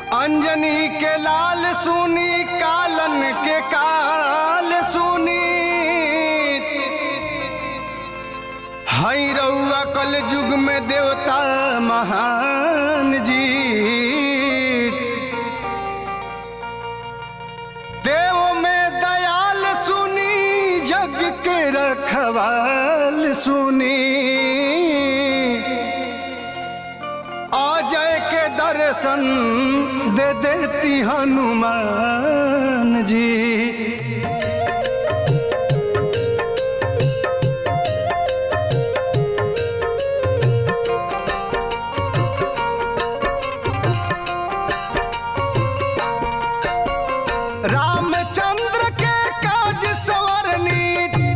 अंजनी के लाल सुनी कालन के काल सुनी हई रउआ कल युग में देवता महान जी देव में दयाल सुनी जग के रखवाल सुनी अजय के दर्शन दे देती हनुमान जी रामचंद्र के काज सवरनी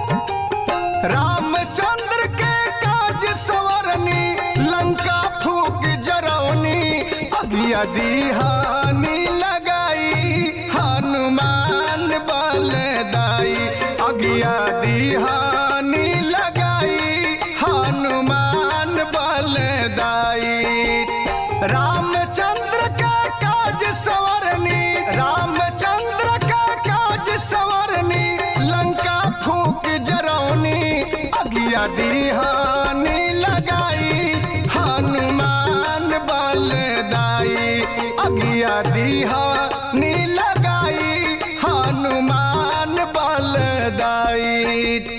रामचंद्र के काज सवरनी लंका फूक जरौनी अगिया दीहानी लगाई हनुमान बलदाई अगिया दीहानी लगाई हनुमान बलदाई रामचंद्र का काज सवरनी रामचंद्र का काज सवरनी लंका फूक जरौनी अगिया दीहानी लगाई हनुमान बलदाई अगिया दीहानी लगाई हनुमान बलदाई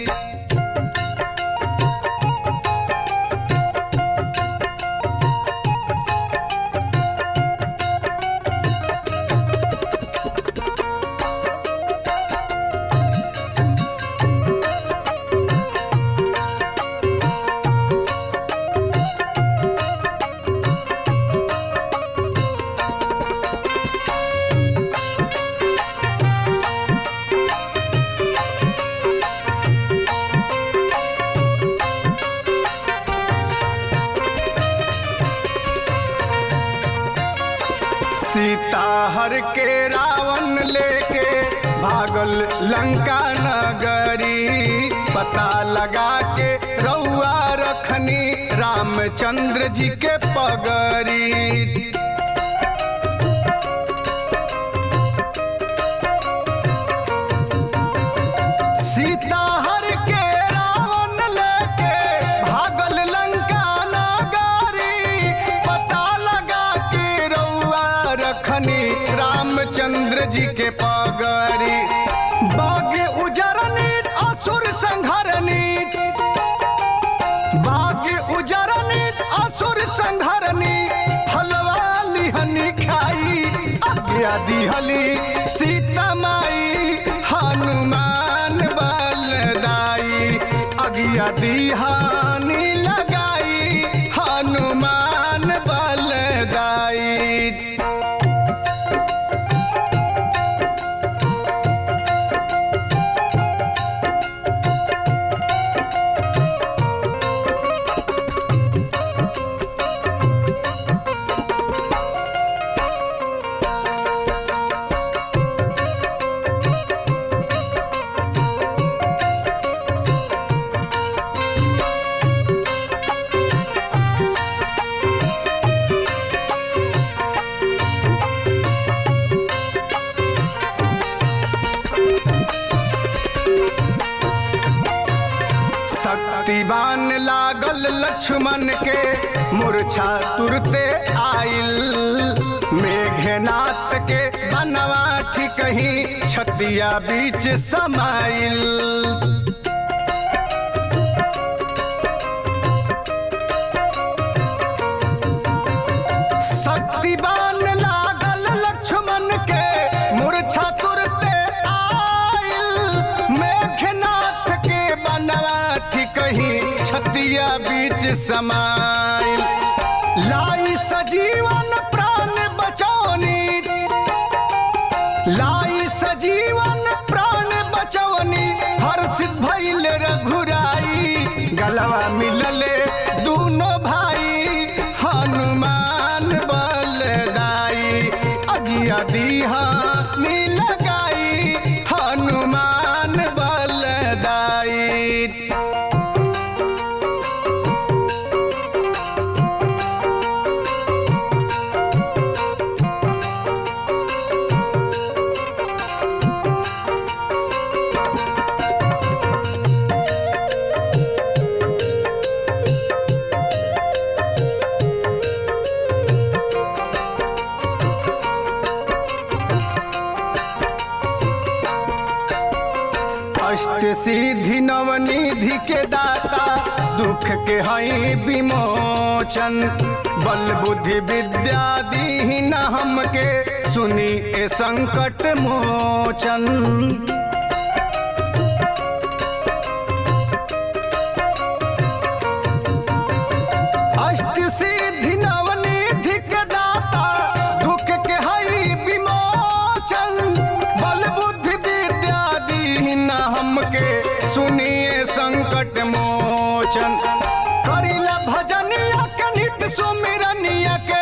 सीता हर के रावण लेके भागल लंका नगरी पता लगा के रउआ रखनी रामचंद्र जी के पगरी सीता हर के रावण लेके भागल लंका नगरी पता लगा के रउआ रखनी रामचंद्र जी के पगरी बाग उजरनी असुर संघरनी बाग उजरनी असुर संघरनी फलवा लिहनी खाई आज्ञा दिहली सीता माई हनुमान बलदाई अगिया दिहानी लगाई हनुमान बलदाई शक्तिवान लागल लक्ष्मण के मूर्छा तुरते आइल मेघनाथ के बनवा कहीं छतिया बीच समाइल शक्तिवान लागल लक्ष्मण के मूर्छा तुरते आइल मेघनाथ के बनवा कहीं छतिया बीच समाइल लाई सजीवन प्राण बचौनी लाई सजीवन प्राण बचौनी हर्षित भइल रघुराई गलवा मिलले दूनो भाई हनुमान बलदाई अगिया दीहानी लगाई हनुमान बलदाई अष्ट सिद्धि नवनिधि के दाता दुख के हई विमोचन बल बुद्धि विद्या दीन हमके सुनी ए संकट मोचन अष्ट सिद्धि नवनिधि के दाता दुख के हई विमोचन बल बुद्धि विद्या दीन हमके सुनिए संकट मोचन करिला भजनिया के नित सुमिरनिया के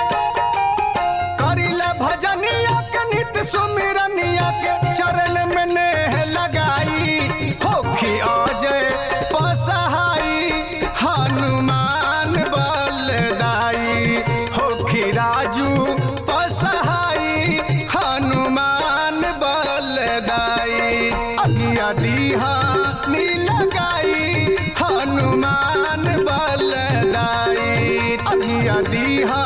करिला भजनिया के नित सुमिरनिया के चरण में नेह लगाई होखी अजय पसहाई हनुमान बलदाई होखी राजू पसहाई हनुमान बलदाई अगिया दीहा नीलगाई हनुमान बलदाई अगिया दीहा